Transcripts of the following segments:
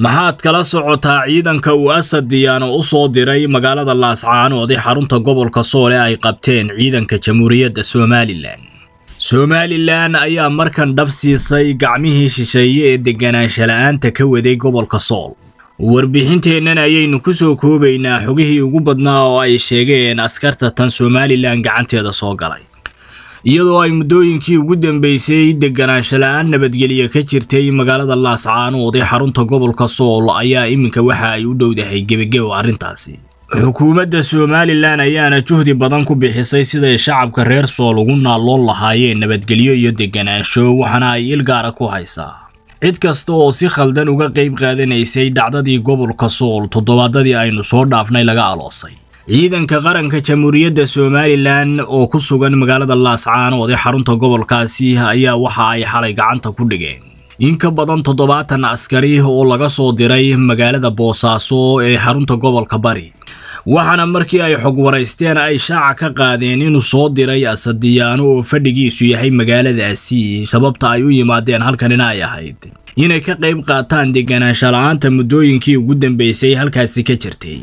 maxaad kala socotaa ciidanka uu asad diyaano u soo diray magaalada laascaanood ee xarunta gobolka sool ee ay qabteen ciidanka jamhuuriyadda somalilan somalilan ayaa markan dhab siisay gacmihii shisheeye ee deganaansha la'aanta ka waday gobolka sool warbixinteennan ayaynu ku soo koobaynaa xogihii ugu badnaa oo ay sheegeen askarta tan somalilan gacanteeda soo galay iyadoo ay muddooyinkii ugu dambeysay deganaansha la'aan nabadgelya ka jirtay magaalada laascaanood ee xarunta gobolka sool ayaa iminka waxa ay u dhowdahay gebagebo arrintaasi xukuumadda somalilan ayaana juhdi badan ku bixisay siday shacabka reer sool ugu naalloon lahaayeen nabadgelyo iyo deganaansho waxaana ay il gaara ku haysaa cid kasta oo si khaldan uga qayb qaadanaysay dhacdadii gobolka sool toddobaadadii aynu soo dhaafnay laga aloosay ciidanka qaranka jamhuuriyadda somalilan oo ku sugan magaalada laascaanood ee xarunta gobolkaasi ayaa waxa ay xalay gacanta ku dhigeen in ka badan toddobaatan askari oo laga soo diray magaalada boosaaso ee xarunta gobolka bari waxaana markii ay xog waraysteen ay shaaca ka qaadeen inuu soo diray asadiyaano oo fadhigiisu yahay magaaladaasi sababta ay u yimaadeen halkanina ay ahayd inay ka qayb qaataan deganaansha la-aanta muddooyinkii ugu dambeysay halkaasi ka jirtay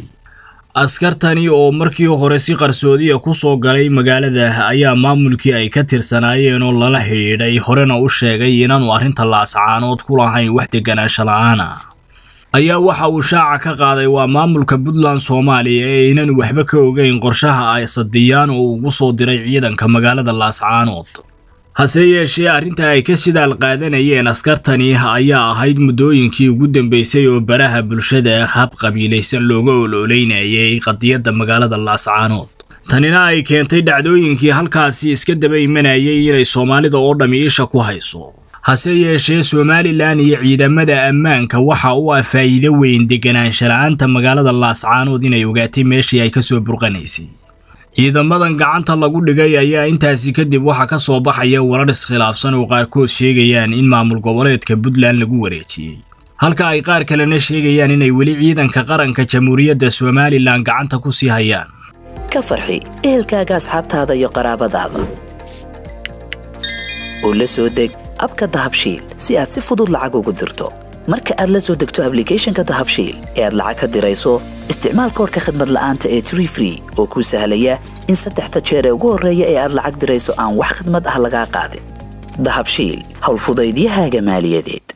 askartani oo markii hore si qarsoodiya ku soo galay magaalada ayaa maamulkii ay ka tirsanaayeen oo lala xidhiidhay horena u sheegay inaanu arrinta laascaanood ku lahayn wax deganaansho la-aana ayaa waxa uu shaaca ka qaaday waa maamulka puntland soomaaliya ee inaanu waxba ka ogeyn qorshaha ay sadiyaan oo ugu soo diray ciidanka magaalada laascaanood hase yeeshee arrinta ay ka sidaal qaadanayeen askartani ayaa ahayd muddooyinkii ugu dambeysay oo baraha bulshada hab qabiilaysan looga ololeynayay qadiyadda magaalada laascaanood tanina ay keentay dhacdooyinkii halkaasi iska daba imanayay inay soomaalida oo dhammi isha ku hayso hase yeeshee somalilan iyo ciidamada ammaanka waxa u ah faa'iido weyn deganaansha la-aanta magaalada laascaanood inay ogaatay meeshii ay kasoo burqanaysay ciidamadan gacanta lagu dhigay ayaa intaasi kadib waxaa ka soo baxaya warar iskhilaafsan oo qaarkood sheegayaan in maamul goboleedka puntland lagu wareejiyey halka ay qaar kalena sheegayaan inay weli ciidanka qaranka jamhuuriyadda somalilan gacanta ku sii hayaan ka farxi ehelkaaga asxaabtaada iyo qaraabadaada oo la soo deg abka dahabshiil si aad si fudud lacag ugu dirto marka aad la soo degto ablicathonka dahabshiil ee aad lacag ka dirayso isticmaal koorka khadmad la'aanta ee tree free oo kuu sahlaya in saddexda jeer ee ugu horreeya ee aad lacag dirayso aan wax khidmad ah lagaa qaadin dahabshiil howlfudaydiyahaaga maaliyadeed